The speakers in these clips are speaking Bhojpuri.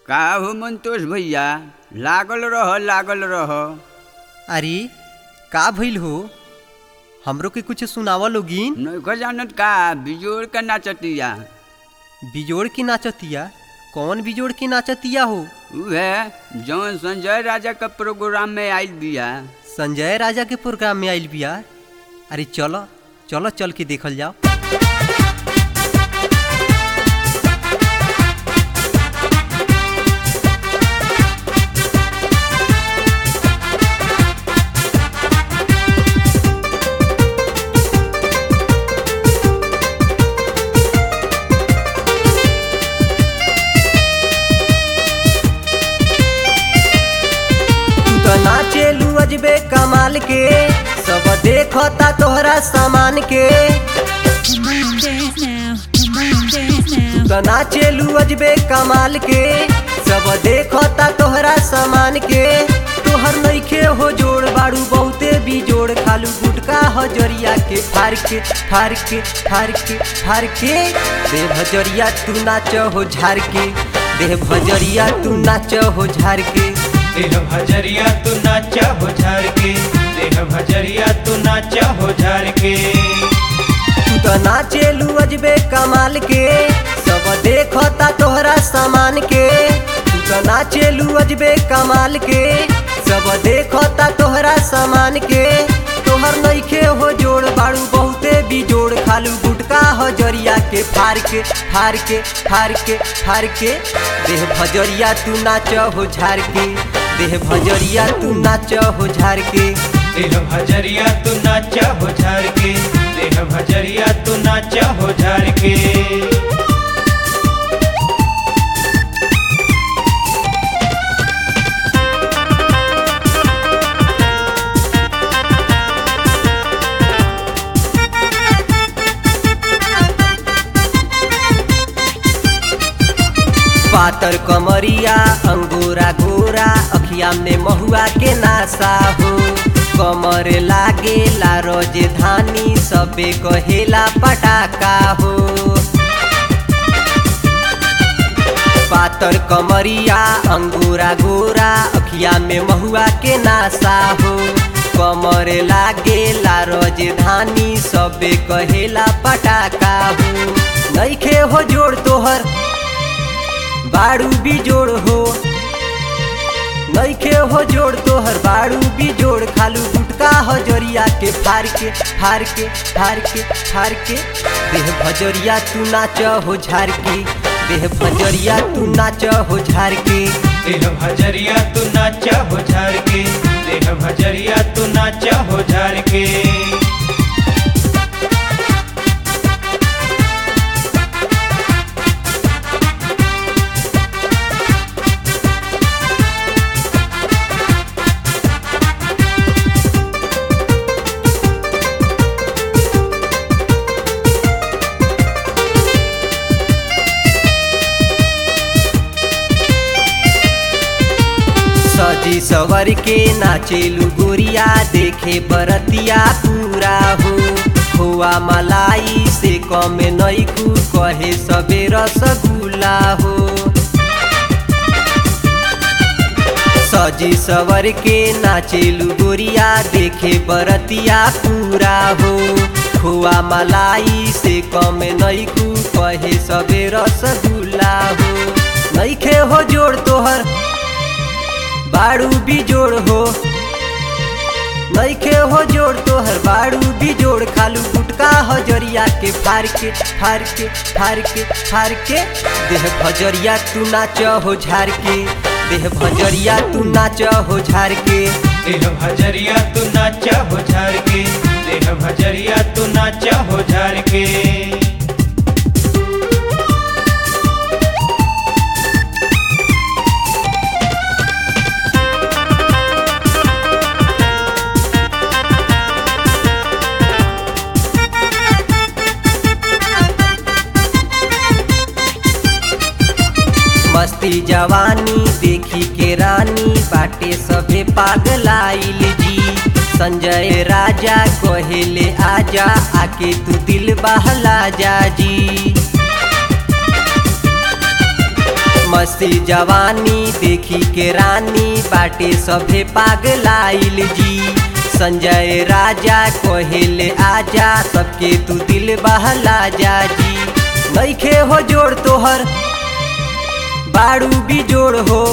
का हो मंतोष भैया लागल रह लागल रह अरे का भइल हो हमरो के कुछ सुनावा लोगिन नौकर जानत का बिजोड़ के नाचतिया बिजोड़ के नाचतिया कौन बिजोड़ के नाचतिया हो उहे जौन संजय राजा के प्रोग्राम में आइल बिया संजय राजा के प्रोग्राम में आइल बिया अरे चलो चलो चल के देखल जाओ तू तो नाचेलू अजबे कमाल के सब देखता तोहरा सामान के Come on, dance now. Come on, dance now. तो नाचेलू अजबे कमाल के सब देखता तोहरा सामान के तोहर नइखे हो जोड़ बाड़ू बहुते भी जोड़ खालू गुटका हजरिया के फार के फार के फार के फार के दे भजरिया तू नाच हो झार के दे भजरिया तू नाच हो झार के देह भजरिया तू नाचा हो झार के देह भजरिया तू नाचा हो झार के तू तो नाचेलू अजबे कमाल के सब देखता तोहरा सामान के तू तो नाचेलू अजबे कमाल के सब देखता तोहरा सामान के तोहर नइखे हो जोड़ बाड़ू बहुते भी जोड़ खालू गुटका हजरिया के फार के फार के फार के फार के देह भजरिया तू नाच हो झार के देह भजरिया तू नाच हो झार के देह भजरिया तू नाचा हो झार के देह भजरिया तू नाचा हो झार के पातर कमरिया अंगोरा गोरा अखिया में महुआ के नासा हो कमर लागे ला धानी सबे कहेला पटाका हो पातर कमरिया अंगूरा गोरा अखिया में महुआ के नासा हो कमर लागे ला धानी सबे कहेला पटाका हो नइखे हो जोड़ तोहर बाड़ू भी जोड़ हो नइखे हो जोड़ तोहर बाड़ू भी जोड़ खालू गुटका हजरिया के फार के फार के फार के फार के देह भजरिया तू नाच हो झार के देह भजरिया तू नाच हो झार के देह भजरिया तू नाचा हो झार के देह भजरिया तू नाचा हो झार के सजी सवर के नाचेलू गोरिया देखे बरतिया पूरा हो खोआ मलाई से कम नैखू कहे सबे रसगुल्ला हो सजी सवर के नाचेलू गोरिया देखे बरतिया पूरा हो खोआ मलाई से कम नैखू कहे सबे रसगुल्ला हो नैखे हो जोड़ तोहर बाड़ू भी जोड़ हो नइखे हो जोड़ तोहर बाड़ू भी जोड़ खालू गुटका हजरिया के फार के फार के फार के फार के देह भजरिया तू नाच हो झार के देह भजरिया तू नाच हो झार के देह भजरिया तू नाचा हो झार के देह भजरिया तू नाचा हो झार के मस्ती जवानी देखी के रानी बाटे सभे पागलाइल जी संजय राजा कहेले आजा आके तू दिल बहला जा जी मस्ती जवानी देखी के रानी बाटे सभे पागलाइल जी संजय राजा कहेले आजा सबके तू दिल बहला जा जी नईखे हो जोड़ तोहर बाड़ू भी जोड़ हो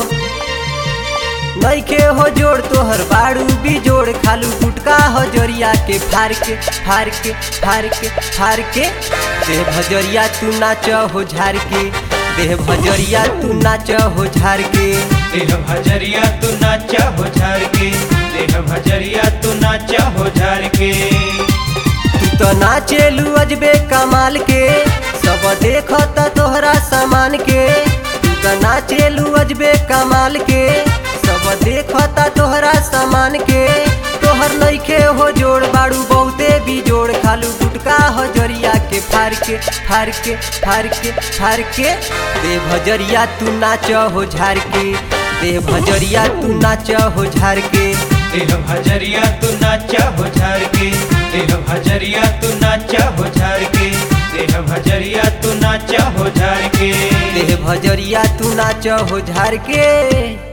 नईखे हो जोड़ तोहर बाड़ू भी जोड़ खालू गुटका हो जोरिया के फार के फार के फार के फार के देह भजरिया तू नाच हो झार के देह भजरिया तू नाच हो झार के देह भजरिया तू नाचा हो झार के देह भजरिया तू नाचा हो झार के तू तो नाचेलू अजबे कमाल के सब देखता तोहरा सामान के तू तो नाचेलू अजबे कमाल के सब देखता तोहरा सामान के तोहर नईखे हो जोड़ बाड़ू बहुते भी जोड़ खालू गुटका हो जरिया के फार के फार के फार के फार के दे भजरिया तू नाच हो झार के दे भजरिया तू नाच हो झार के देह भजरिया तू नाचा हो झार के देह भजरिया तू नाचा हो झार के देह भजरिया तू नाचा हो झार के देह भजरिया तू नाच हो झार के